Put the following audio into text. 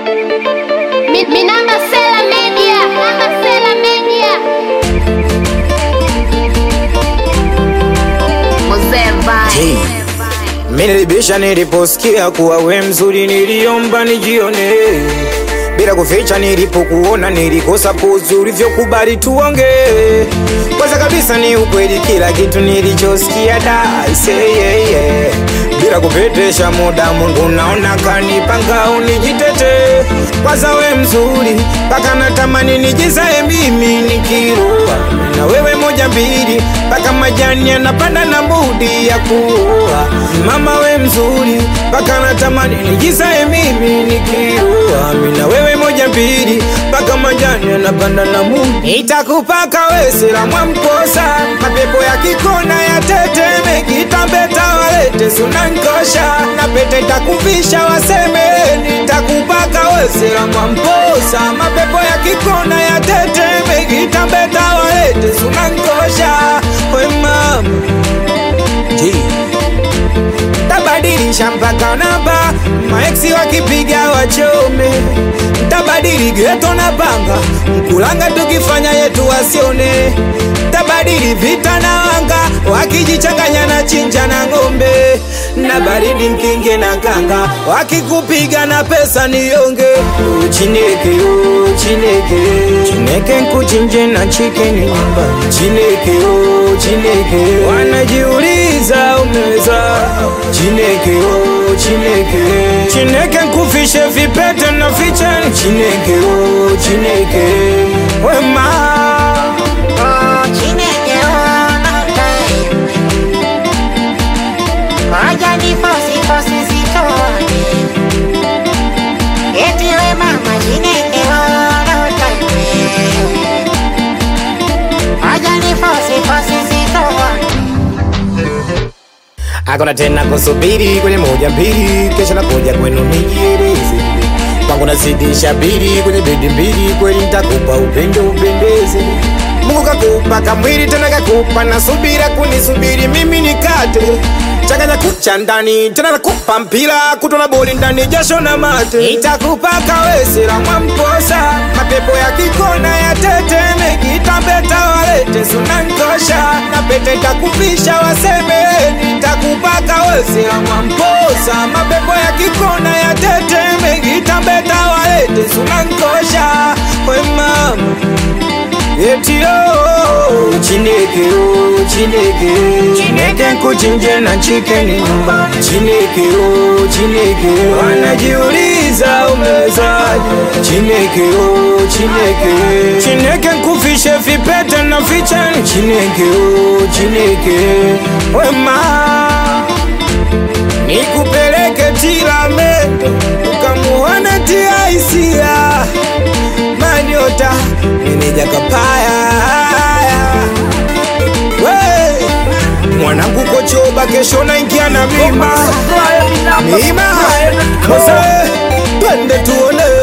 Mi, mi namba Sela Media, namba Sela Media. Mzee Hey. Minilibisha niliposikia kuwa we mzuri, niliomba nijione bila kuficha. Nilipokuona nilikosa pozi ulivyokubali tuonge. Kwanza kabisa ni ukweli, kila kitu nilichosikia da say yeah, yeah. Bila kupetesha muda, Mungu naona kanipanga unijitete. Kwanza we mzuri, mpaka natamani nijizae mimi nikiroa na wewe moja mbili, mpaka majani yanapanda na mbudi ya kuoa. Mama we mzuri, mpaka natamani nijizae mimi nikiroa na wewe moja mbili, mpaka majani yanapanda na mbudi. Itakupaka we sila mwamposa, mapepo ya kikona ya teteme, kitambeta walete sunankosha, na pete takuvisha waseme, nitakupaka we sila mwamposa, mapepo ya kikona ya teteme, kitambeta walete sunankosha, we mama tabadilisha mpaka namba, maeksi wakipiga wachome, tabadili geto na panga, mkulanga tukifanya yetu wasione, tabadili vita na wanga, wakijichanganya na chinja na ng'ombe, na baridi mkinge na kanga, wakikupiga na pesa nionge, chineke oh, chineke chineke nkuchinje na chikeni nyumba, chineke oh, chineke wanajiuliza umeweza Chineke oh Chineke Chineke nkufishe vipete na ficheni Chineke oh Chineke wema Oh, Chineke ona time. Waja ni fosi fosi sitone. Eti we mama Chineke ona time. Waja ni fosi fosi sitone. Hakuna tena kusubiri kwenye moja mbili, kesho nakuja kwenu nijieleze. Kwangu nazidisha bili kwenye bedi mbili, kweli nitakupa upendo upendeze. Mungu kakupa kamwili tena kakupa na subira kunisubiri mimi nikate changanya kucha ndani tena nakupa mpira kutona boli ndani jasho na mate itakupa kawesera mwamposa mapepo ya kikona ya teteme kitambeta walete sunankosha na pete takuvisha waseme nitakupa kawesera mwamposa mapepo ya kikona ya teteme kitambeta walete sunankosha we mama Eti oh, Chineke oh, Chineke Chineke nkuchinje na chikeni nyumba Chineke oh, Chineke Wanajiuliza umewezaje Chineke oh, Chineke Chineke nkufishe vipete na ficheni Chineke oh, Chineke Wema Nikupeleke Tilamende Ukamuone tia hisia Manyota meneja kapaya We, mwanangu kochoba kesho naingia na mima mima Mose, twende tuone